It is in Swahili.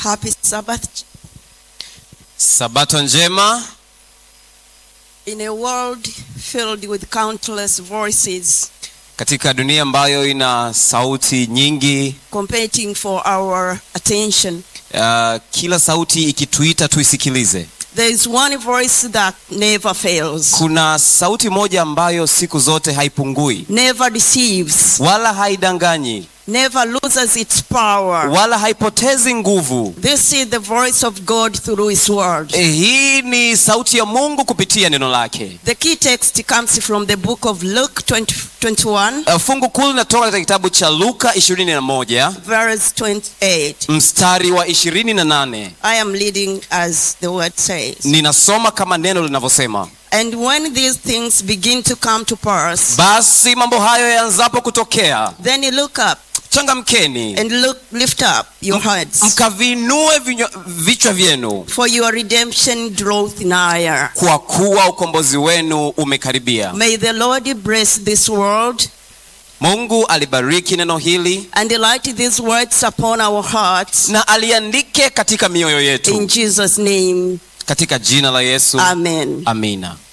Happy Sabbath. Sabato njema In a world filled with countless voices katika dunia ambayo ina sauti nyingi, competing for our attention, uh, kila sauti ikituita tuisikilize. there is one voice that never fails, Kuna sauti moja ambayo siku zote haipungui never deceives, wala haidanganyi never loses its power. wala haipotezi nguvu. This is the voice of God through His Word. Eh, Hii ni sauti ya Mungu kupitia neno lake. The key text comes from the book of Luke 20, 21, Uh, fungu kuu linatoka katika kitabu cha Luka 21 verse 28. mstari wa 28. I am leading as the word says. Ninasoma kama neno linavyosema: And when these things begin to come to pass, basi mambo hayo yaanzapo kutokea, then you look up changamkeni and look, lift up your heads, mkavinue vinywa- vichwa vyenu, for your redemption draweth nigher. kwa kuwa ukombozi wenu umekaribia. May the Lord bless this world Mungu alibariki neno hili and light these words upon our hearts. na aliandike katika mioyo In yetu, Jesus' name, katika jina la Yesu, Amen. amina.